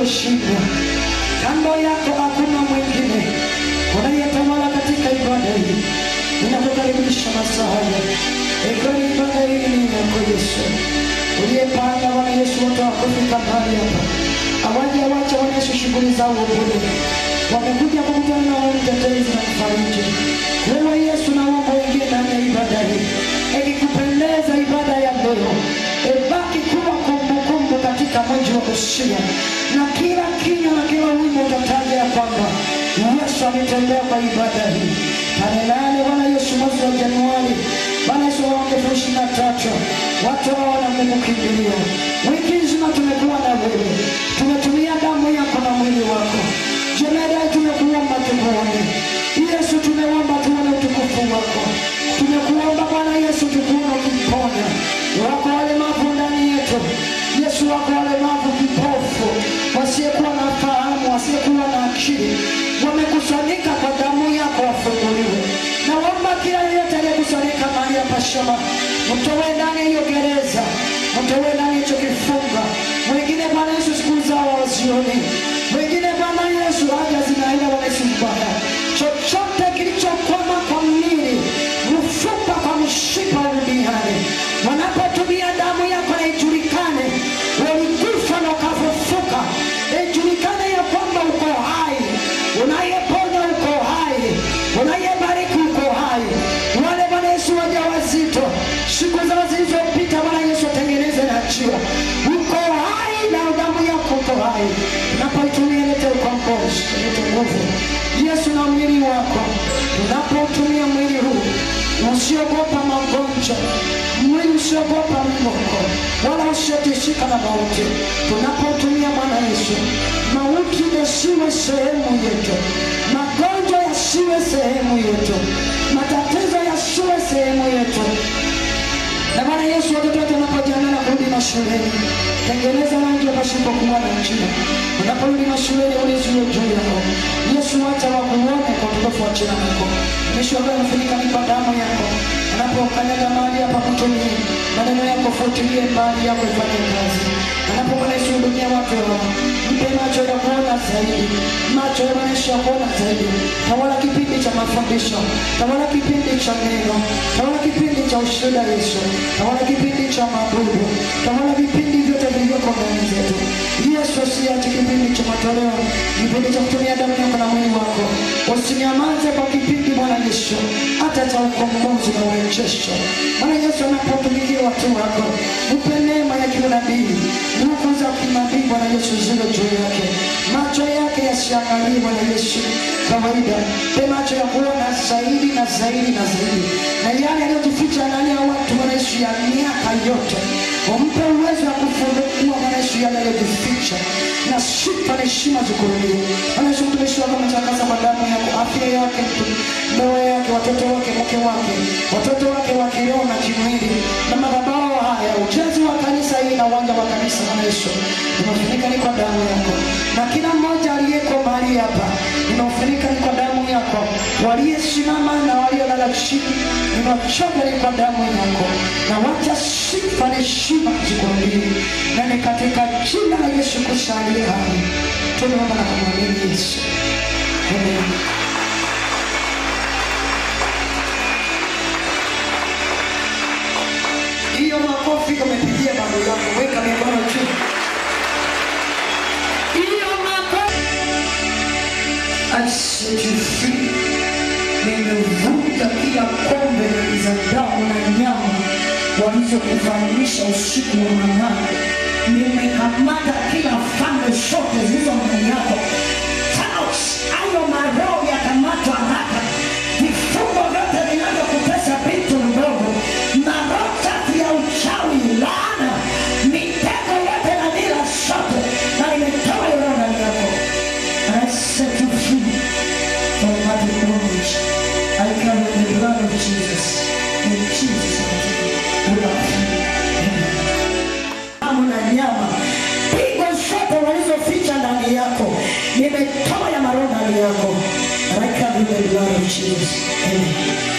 aliyeshindwa. Kando yako hakuna mwingine unayetawala katika ibada hii. Ninakukaribisha masaa haya, ikiwa ni ibada hii ni yako Yesu uliyepanga Bwana Yesu wote wakufika mahali hapa, awaje awache Bwana Yesu shughuli zao bure, wamekuja kukutana na wewe mtetezi na mfariji. Wewe Yesu, naomba uingie ndani ya ibada hii, ikikupendeza ibada ya leo ibaki kuwa kumbukumbu katika mji wa Busia, na kila kinywa na kila wimbo utataja ya kwamba Yesu ametembea kwa ibada hii. Tarehe nane Bwana Yesu mwezi wa Januari, Bwana Yesu wa mwaka elfu ishirini na tatu watu hao wanamkimbilia. Wiki nzima tumekuwa na wewe, tumetumia damu yako na mwili wako. Jemedai, tumekuomba tukuone Yesu, tumeomba tuone utukufu wako. Tumekuomba Bwana Yesu tukuone ukiponya wako walemavu ndani yetu. Yesu, wako walemavu kipofu, wasiyekuwa na fahamu, wasiyekuwa na akili, wamekusanyika kwa damu yako, wafunguliwe. Naomba kila yeyote aliyekusanyika mahali hapa Shama, mtowe ndani ya hiyo gereza, mtowe ndani ya hicho kifunga. Wengine Bwana Yesu siku zao hawazioni, wengine Bwana Yesu haja zinaenda Bwana Yesu mbaya, chochote kilichokwama kwa mwili, mfupa kwa mshipa duniani, wanapotumia damu yako na ijulikane walikufa na ukafufuka, ijulikane ya kwamba uko hai, unayeponya uko hai, unayebariki uko hai. Wale Bwana Yesu wajawazito, siku zao zilizopita, Bwana Yesu atengeneze na njia, uko hai na damu yako uko hai. Unapoitumia lete ukombozi, lete nguvu Yesu na mwili wako, tunapotumia mwili huu usiogopa magonjwa, mwili usiogopa mgongo, wala usiotishika na mauti. Tunapotumia Bwana Yesu, mauti yasiwe sehemu yetu, magonjwa yasiwe sehemu yetu, matatizo yasiwe sehemu yetu. Na Bwana Yesu, watoto wetu wanapojiandaa na kurudi mashuleni, tengeneza rangi pasipokuwa na njia. Unaporudi mashuleni, uliziwe juu yao. Yesu, wacha wakuone kwa utukufu wa jina lako. Mwisho ambaye amefunika ni kwa damu yako. Unapokanyaga mahali hapa, kutumie maneno yako, futilie mbali yako, ifanye kazi. Anapokuwa Yesu, hudumia watu wao, mpe macho ya kuona zaidi, macho ya maisha ya kuona zaidi. Tawala kipindi cha mafundisho, tawala kipindi cha neno, tawala kipindi cha ushuhuda Yesu, tawala kipindi cha mabudu, tawala vipindi vyote vilivyoko ndani zetu. Yesu, usiache kipindi cha matoleo, kipindi cha kutumia damu yako na mwili wako. Usinyamaze kwa kipindi Bwana Yesu, hata cha ukombozi na urejesho. Bwana Yesu, anapotumikia watu wako, mpe neema ya kiunabii, nguvu za kinabii Bwana Yesu ziwe juu yake, macho yake yasiangalie Bwana Yesu kawaida, pe macho ya kuona zaidi na zaidi na zaidi, na yale yaliyojificha ndani ya watu Bwana Yesu ya miaka yote, umpe uwezo wa kufunua Bwana Yesu yale yaliyojificha, na sifa na heshima zikurudie Bwana Yesu. Mtumishi wako ametakasa kwa damu yako, afya yake, ndoa yake, watoto wake, mke wake, watoto wake wa kiroho na kimwili, na madhabahu haya, ujenzi wa kanisa hili na uwanja wa kanisa Bwana Yesu, unafunika ni kwa damu yako, na kila mmoja aliyeko mahali hapa ninaofunika ni kwa damu yako, waliosimama na waliolala chini ninachoka ni kwa damu yako, na wacha sifa na heshima zikurudie, na ni katika jina la Yesu Kristo aliye hai tunaomba na kumwamini Yesu, amen. Hiyo makofi umepigia bado yako, weka mikono juu. Hiyo makofi I set you free. Nimevunja kila kombe za damu na nyama walizokufanyisha usiku wa manane. Nimekamata kila falme zote zilizo ndani yako. Out! Hayo maroho yakamatwa haraka. Vifungo vyote vinavyokutesa vitu vidogo, maroho tatu ya uchawi, laana, mitego yote na mila zote, na imetoa hiyo roho ndani yako. And I set you free from that bondage. I carry the blood of Jesus. In Jesus' name, we are free. Amen. Damu na nyama, pigo zote walizoficha ndani yako, nimetoa ya maroho ndani yako. And I carry the blood of Jesus. Amen.